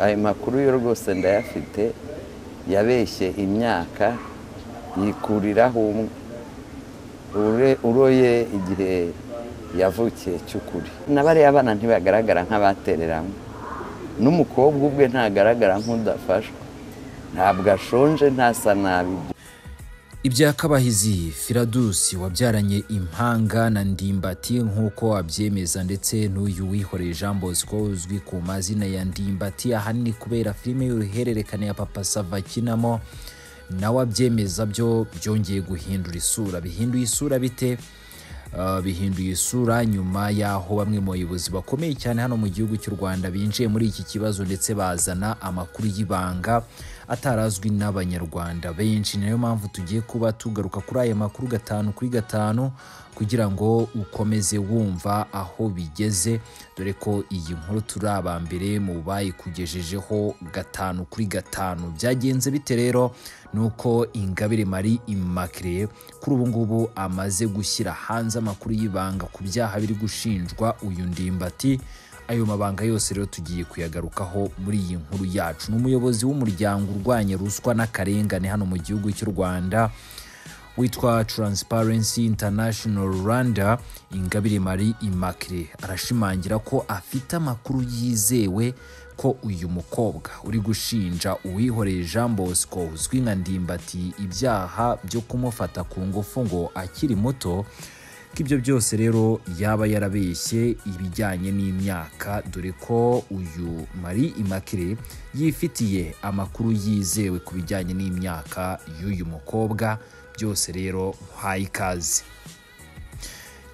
ayo makuru yo rwose ndayafite yabeshye imyaka yikuriraho umwe uroye igihe yavukiye cy'ukuri na bariya abana ntibagaragara nk'abatereranywe n'umukobwa ubwe ntagaragara nk'udafashwa ntabwo ashonje ntasa nabi ibya kabahizi firadusi wabyaranye impanga na ndimbati nk'uko abyemeza ndetse n'uyu wihoreye jean bosco uzwi ku mazina ya ndimbati ahanini kubera filime y'uruhererekane ya papa sava akinamo nawe abyemeza byo byongeye guhindura isura bihinduye isura bite Uh, bihinduye isura nyuma y'aho bamwe mu bayobozi bakomeye cyane hano mu gihugu cy'u rwanda binjiye muri iki kibazo ndetse bazana amakuru y'ibanga atarazwi n'abanyarwanda benshi niyo mpamvu tugiye kuba tugaruka kuri aya makuru gatanu kuri gatanu kugira ngo ukomeze wumva aho bigeze dore ko iyi nkuru turi aba mbere mu bayikugejejeho gatanu kuri gatanu byagenze bite rero nuko ingabire marie immaculee kuri ubu ngubu amaze gushyira hanze amakuru y'ibanga ku byaha biri gushinjwa uyu ndimbati ayo mabanga yose rero tugiye kuyagarukaho muri iyi nkuru yacu ni umuyobozi w'umuryango urwanya ruswa n'akarengane hano mu gihugu cy'u rwanda witwa Transparency International Rwanda Ingabire Marie Immaculee arashimangira ko afite amakuru yizewe ko uyu mukobwa uri gushinja uwihoreye Jean Bosco uzwi nka Ndimbati ibyaha byo kumufata ku ngufu ngo akiri muto ko ibyo byose rero yaba yarabeshye ibijyanye n'imyaka dore ko uyu Marie Immaculee yifitiye amakuru yizewe ku bijyanye n'imyaka y'uyu mukobwa byose rero muhaye ikaze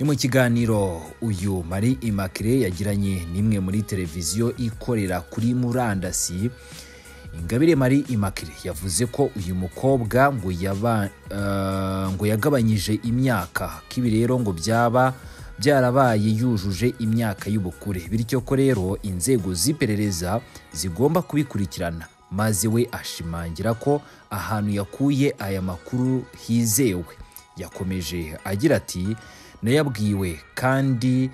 ni mu kiganiro uyu marie immaculee yagiranye n'imwe muri televiziyo ikorera kuri murandasi ingabire marie immaculee yavuze ko uyu mukobwa ngo yaba ngo yagabanyije imyaka ko ibi rero ngo byaba byarabaye yujuje imyaka y'ubukure bityo ko rero inzego z'iperereza zigomba kubikurikirana maze we ashimangira ko ahantu yakuye aya makuru hizewe yakomeje agira ati nayabwiwe kandi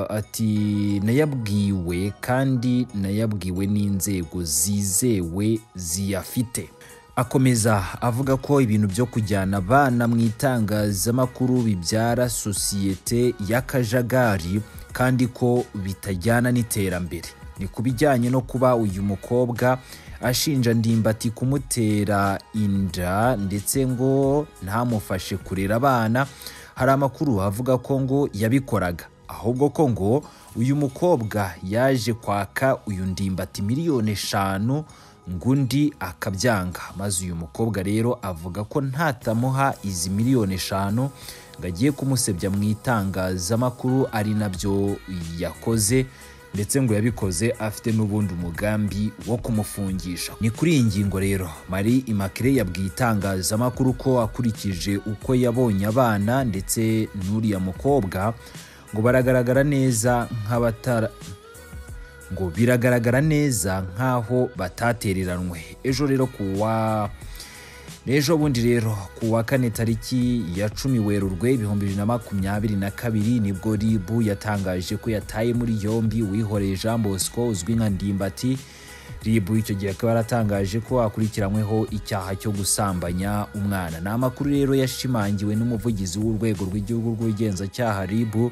ati nayabwiwe kandi nayabwiwe n'inzego zizewe ziyafite akomeza avuga ko ibintu byo kujyana abana mu itangazamakuru bibyara sosiyete y'akajagari kandi ko bitajyana n'iterambere ni ku bijyanye no kuba uyu mukobwa ashinja ndimbati kumutera inda ndetse ngo ntamufashe kurera abana hari amakuru avuga ko ngo yabikoraga ahubwo ko ngo uyu mukobwa yaje kwaka uyu ndimbati miliyoni eshanu ngo undi akabyanga maze uyu mukobwa rero avuga ko ntatamuha izi miliyoni eshanu ngo agiye kumusebya mu itangazamakuru ari nabyo yakoze ndetse ngo yabikoze afite n'ubundi umugambi wo kumufungisha ni kuri iyi ngingo rero marie immaculee yabwiye itangazamakuru ko akurikije uko yabonye abana ndetse n'uriya mukobwa ngo baragaragara neza nk'abatara ngo biragaragara neza nk'aho batatereranwe ejo rero kuwa ejo bundi rero ku wa kane tariki ya cumi werurwe ibihumbi bibiri na makumyabiri na kabiri nibwo ribu yatangaje ko yataye muri yombi uwihoreye jean bosco uzwi nka ndimbati ribu icyo gihe akaba yaratangaje ko akurikiranyweho icyaha cyo gusambanya umwana ni amakuru rero yashimangiwe n'umuvugizi w'urwego rw'igihugu rw'ubugenzacyaha ribu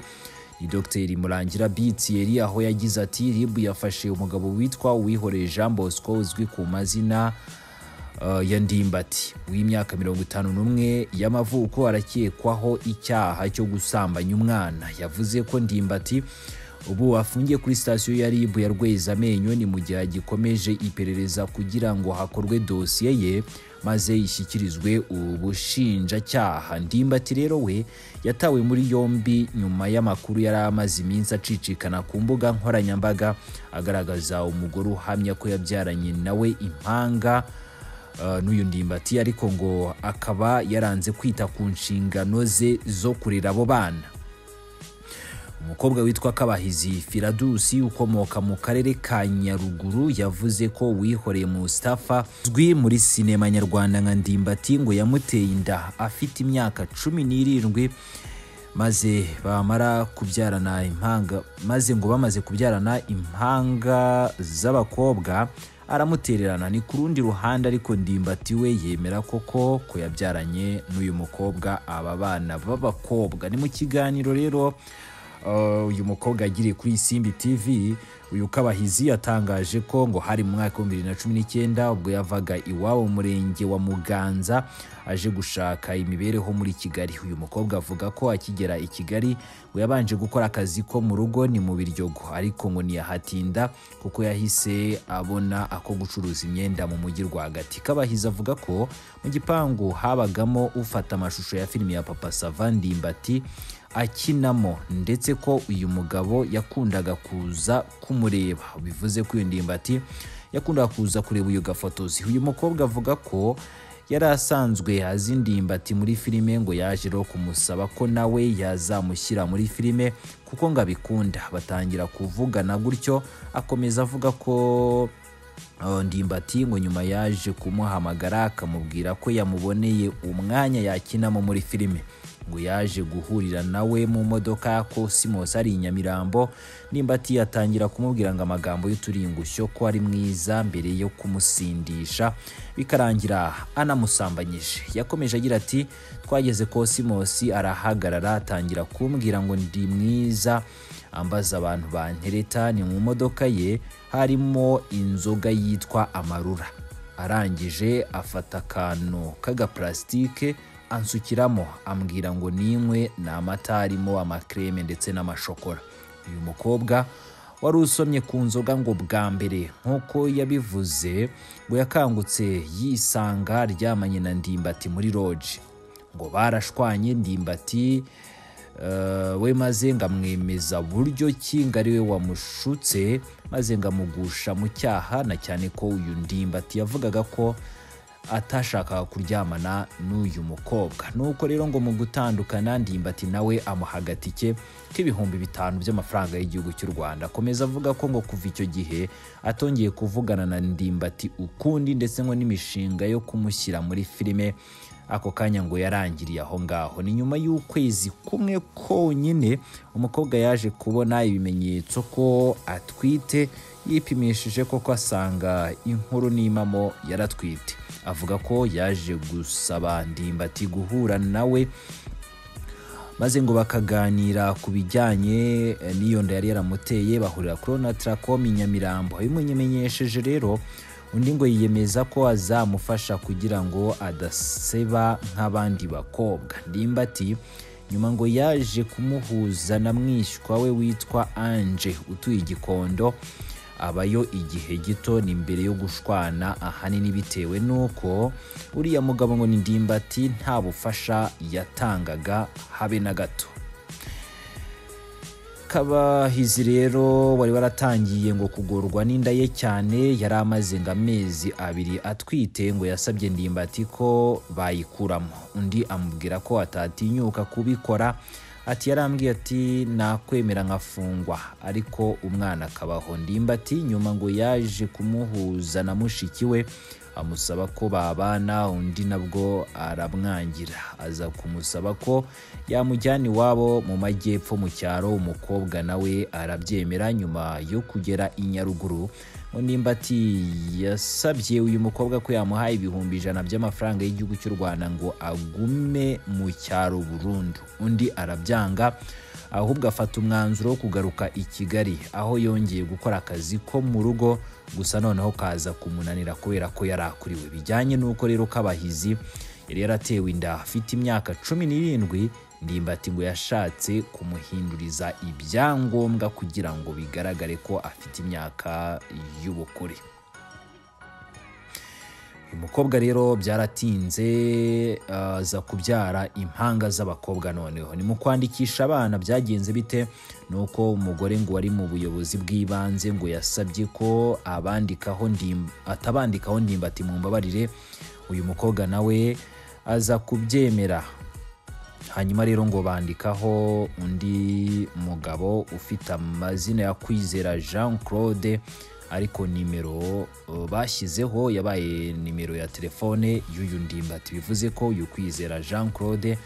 ni dogiteri murangira bitiyeri aho yagize ati ribu yafashe umugabo witwa uwihoreye jean bosco uzwi ku mazina ya ndimbati w'imyaka mirongo itanu n'umwe y'amavuko arakekwaho icyaha cyo gusambanya umwana yavuze ko ndimbati ubu afungiye kuri sitasiyo ya rib ya rwezamenyo ni mu gihe gikomeje iperereza kugira ngo hakorwe dosiye ye maze ishyikirizwe ubushinjacyaha ndimbati rero we yatawe muri yombi nyuma y'amakuru yari amaze iminsi acicikana ku mbuga nkoranyambaga agaragaza umugore uhamya ko yabyaranye nawe impanga n'uyu ndimbati ariko ngo akaba yaranze kwita ku nshingano ze zo kurera abo bana umukobwa witwa kabahizi firadusi ukomoka mu karere ka nyaruguru yavuze ko wihoreye mustafa uzwi muri sinema nyarwanda nka ndimbati ngo yamuteye inda afite imyaka cumi n'irindwi maze bamara kubyarana impanga maze ngo bamaze kubyarana impanga z'abakobwa aramutererana ni ku rundi ruhande ariko ndimbati we yemera koko ko yabyaranye n'uyu mukobwa aba bana b'abakobwa ni mu kiganiro rero uh, uyu mukobwa yagiriye kuri simbi tv uyu kabahizi yatangaje ko ngo hari mu mwaka w'ibihumbi bibiri na cumi n'icyenda ubwo yavaga iwabo mu murenge wa muganza aje gushaka imibereho muri kigali uyu mukobwa avuga ko akigera i kigali ngo yabanje gukora akazi ko mu rugo ni mu biryogo ariko ngo ntiyahatinda kuko yahise abona ako gucuruza imyenda mu mujyi rwagati kabahizi avuga ko mu gipangu habagamo ufata amashusho ya filimi ya papa sava ndimbati akinamo ndetse ko uyu mugabo yakundaga kuza kumureba bivuze ko iyo ndimbati yakundaga kuza kureba iyo gafotozi uyu mukobwa avuga ko yari asanzwe azi ndimbati muri filime ngo yaje rero kumusaba ko nawe yazamushyira muri filime kuko ngo abikunda batangira kuvugana gutyo akomeza avuga ko Uh, ndimbati ngo nyuma yaje kumuhamagara akamubwira ko yamuboneye umwanya yakinamo muri filime ngo yaje guhurira nawe mu modoka ko Simos ari i Nyamirambo Ndimbati yatangira kumubwira ngo amagambo y'uturingushyo ko ari mwiza mbere yo kumusindisha bikarangira anamusambanyije yakomeje agira ati twageze ko Simos arahagarara atangira kumbwira ngo ndi mwiza ambaza abantu bantereta ni mu modoka ye harimo inzoga yitwa amarura arangije afata akantu k'agaparasitike ansukiramo ambwira ngo ninywe ni amata arimo amakreme ndetse n'amashokora uyu mukobwa wari usomye ku nzoga ngo bwa mbere nk'uko yabivuze ngo yakangutse yisanga aryamanye na ndimbati muri roji ngo barashwanye ndimbati we maze ngamwemeza buryo ki ngo ari we wamushutse maze ngamugusha mu cyaha na cyane ko uyu ndimbati yavugaga ko atashakaga kuryamana n'uyu mukobwa nuko rero ngo mu gutandukana ndimbati nawe amuha agatike k'ibihumbi bitanu by'amafaranga y'igihugu cy'u rwanda akomeza avuga ko ngo kuva icyo gihe atongeye kuvugana na ndimbati ukundi ndetse ngo n'imishinga yo kumushyira muri filime ako kanya ngo yarangiriye aho ngaho ni nyuma y'ukwezi kumwe konyine umukobwa yaje kubona ibimenyetso ko atwite yipimishije koko asanga inkuru n'imamo yaratwite avuga ko yaje gusaba ndimbati guhura nawe maze ngo bakaganira ku bijyanye n'iyo nda yari yaramuteye bahurira kuri onataracom i nyamirambo abimumenyesheje rero undi ngo yiyemeza ko azamufasha kugira ngo adaseba nk'abandi bakobwa ndimbati nyuma ngo yaje kumuhuza na mwishywa we witwa anje utuye igikondo abayo igihe gito ni mbere yo gushwana ahanini bitewe n'uko uriya mugabo ngo ni ndimbati nta bufasha yatangaga habe na gato kabahizi rero wari waratangiye ngo kugorwa n'inda ye cyane yari amaze ngo amezi abiri atwite ngo yasabye ndimbati ko bayikuramo undi amubwira ko atatinyuka kubikora ati yarambwiye ati nakwemera nkafungwa ariko umwana akabaho ndimbati nyuma ngo yaje kumuhuza na mushiki we amusaba ko babana undi nabwo aramwangira aza kumusaba ko yamujyana iwabo mu majyepfo mu cyaro umukobwa nawe arabyemera nyuma yo kugera i nyaruguru ngo ndimbati yasabye uyu mukobwa ko yamuha ibihumbi ijana by'amafaranga y'igihugu cy'u rwanda ngo agume mu cyaro burundu undi arabyanga ahubwo afata umwanzuro wo kugaruka i kigali aho yongeye gukora akazi ko mu rugo gusa noneho kaza kumunanira kubera ko yari akuriwe bijyanye n'uko rero kabahizi yari yaratewe inda afite imyaka cumi n'irindwi ndimbati ngo yashatse kumuhinduriza ibyangombwa kugira ngo bigaragare ko afite imyaka y'ubukure uyu mukobwa rero byaratinze aza kubyara impanga z'abakobwa noneho ni mu kwandikisha abana byagenze bite ni uko umugore ngo wari mu buyobozi bw'ibanze ngo yasabye ko abandikaho atabandikaho ndimbati mu mbabarire uyu mukobwa nawe aza kubyemera hanyuma rero ngo bandikaho undi mugabo ufite amazina ya kwizera jean claude ariko nimero bashyizeho yabaye nimero ya telefone y'uyu ndimbati bivuze ko uyu kwizera jean claude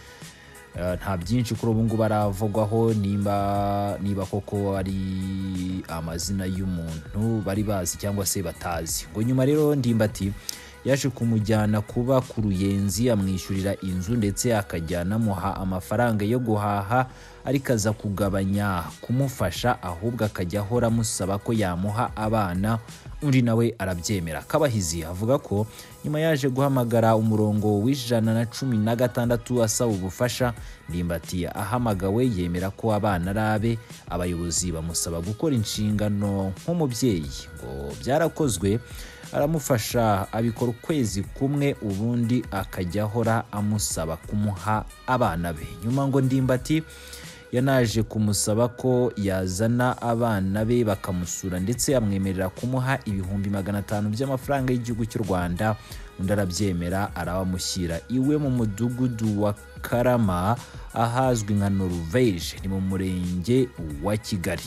Eh, nta byinshi kuri ubu ngubu aravugwaho nimba niba koko ari amazina y'umuntu bari bazi cyangwa se batazi ngo nyuma rero ndimbati yaje kumujyana kuba ku ruyenzi amwishyurira inzu ndetse akajya anamuha amafaranga yo guhaha ariko aza kugabanya kumufasha ahubwo akajya ahora amusaba ko yamuha abana undi nawe arabyemera kabahizi avuga ko nyuma yaje guhamagara umurongo w'ijana na cumi na gatandatu asaba ubufasha ndimbati ahamagawe yemera ko abana ari abe abayobozi bamusaba gukora inshingano nk'umubyeyi ngo byarakozwe aramufasha abikora ukwezi kumwe ubundi akajya ahora amusaba kumuha abana be nyuma ngo ndimbati yanaje kumusaba ko yazana abana be bakamusura ndetse amwemerera kumuha ibihumbi magana atanu by'amafaranga y'igihugu cy'u rwanda undi arabyemera arabamushyira iwe mu mudugudu wa karama ahazwi nka noruveje ni mu murenge wa kigali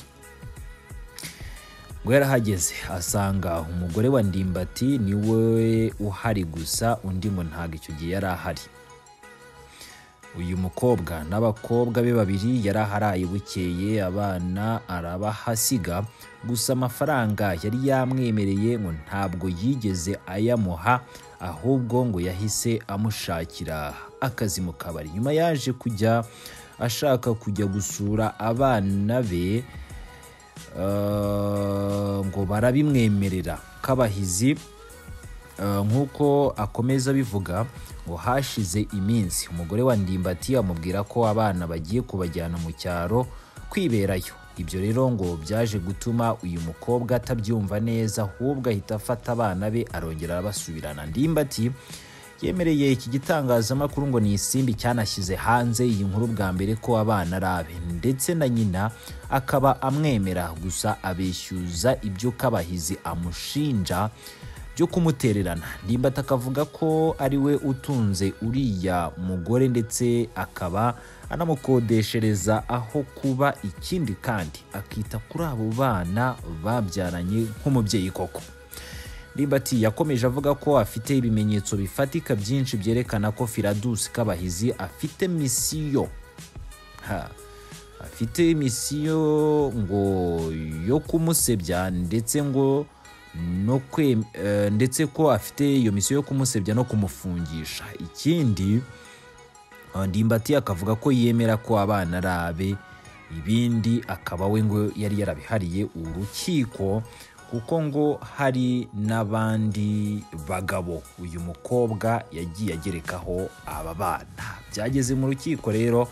ngo yarahageze asanga umugore wa ndimbati niwe uhari gusa undi ngo ntabwo icyo gihe yari ahari uyu mukobwa n'abakobwa be babiri yari aharaye bukeye abana arabahasiga gusa amafaranga yari yamwemereye ngo ntabwo yigeze ayamuha ahubwo ngo yahise amushakira akazi mu kabari nyuma yaje kujya ashaka kujya gusura abana be eh, ngo barabimwemerera kabahizi Eh, nk'uko akomeza abivuga ngo hashize iminsi umugore wa ndimbati amubwira ko abana bagiye kubajyana mu cyaro kwiberayo ibyo rero ngo byaje gutuma uyu mukobwa atabyumva neza ahubwo ahita afata abana be arongera arabasubirana ndimbati yemereye iki gitangazamakuru ngo ni isimbi cyanashyize hanze iyi nkuru bwa mbere ko abana ari abe ndetse na nyina akaba amwemera gusa abeshyuza ibyo kabahizi amushinja byo kumutererana ndimbati akavuga ko ari we utunze uriya mugore ndetse akaba anamukodeshereza aho kuba ikindi kandi akita kuri abo bana babyaranye nk'umubyeyi koko ndimbati yakomeje avuga ko afite ibimenyetso bifatika byinshi byerekana ko firadusi kabahizi afite misiyo Ha. afite misiyo ngo yo kumusebya ndetse ngo no kwe, eh, ndetse ko afite iyo misiyo yo kumusebya no kumufungisha ikindi eh, ndimbati akavuga ko yemera ko abana ari abe ibindi akaba we ngo yari yarabihariye urukiko kuko ngo hari n'abandi bagabo uyu mukobwa yagiye agerekaho aba bana byageze mu rukiko rero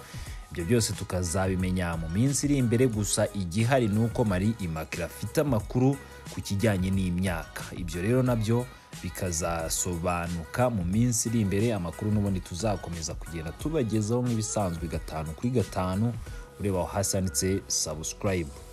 ibyo byose tukazabimenya mu minsi iri imbere gusa igihari ni uko Marie Immaculee afite amakuru ku kijyanye n'imyaka ibyo rero nabyo bikazasobanuka mu minsi iri imbere amakuru n'ubundi tuzakomeza kugenda tubagezaho nk'ibisanzwe gatanu kuri gatanu ureba aho hasi handitse subscribe